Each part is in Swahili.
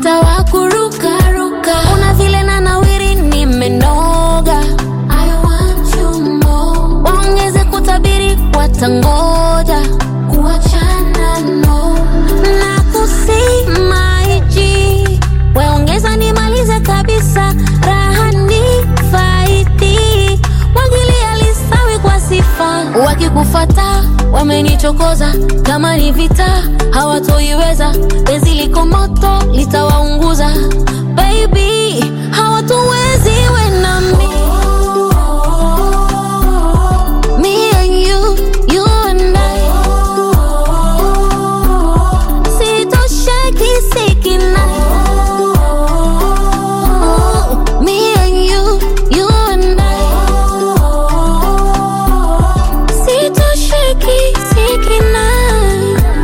nitawakurukaruka una vile na nawiri nimenoga I want you more. waongeze kutabiri watangoja kuachana no na kusimaiji weongeza nimalize kabisa raha ni faidi mwagilia lisawi kwa sifa wakikufata wamenichokoza kama ni vita hawatoiweza penzi liko moto litawaunguza baby hawatuwezi we na mi Me and you, you and I Sitosheki sikinai Me and you, you and I Sitosheki sikinai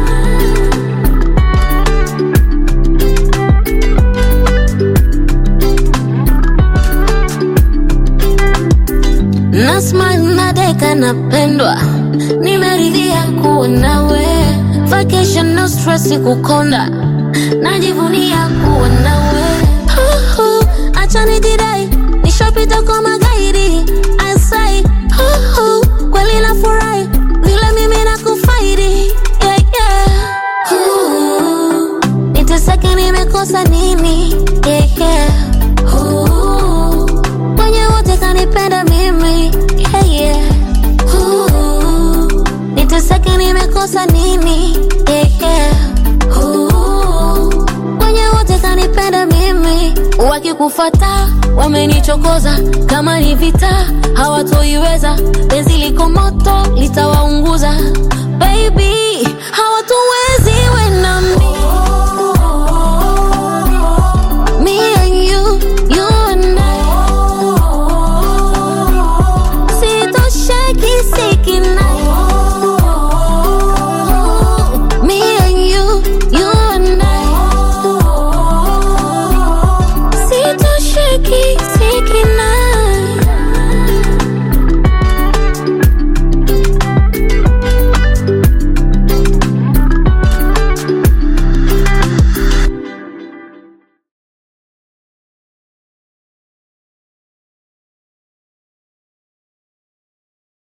na smile na deka napendwa nimeridhia kuwa nawe vacation no stress kukonda najivunia kuwa nawe Huhu, acha nijidai nishapita kwa magaidi asai Huhu, kweli nafurahi vile mimi nakufaidi yeah, yeah. Huhu, niteseke nimekosa nini yeah, yeah. Huhu, kwenye wote kanipenda mimi yeah, yeah. Ooh, niteseke nimekosa nini yeah, yeah. Ooh, kwenye wote kanipenda mimi wakikufata wamenichokoza kama ni vita hawatoiweza penzi liko moto litawaunguza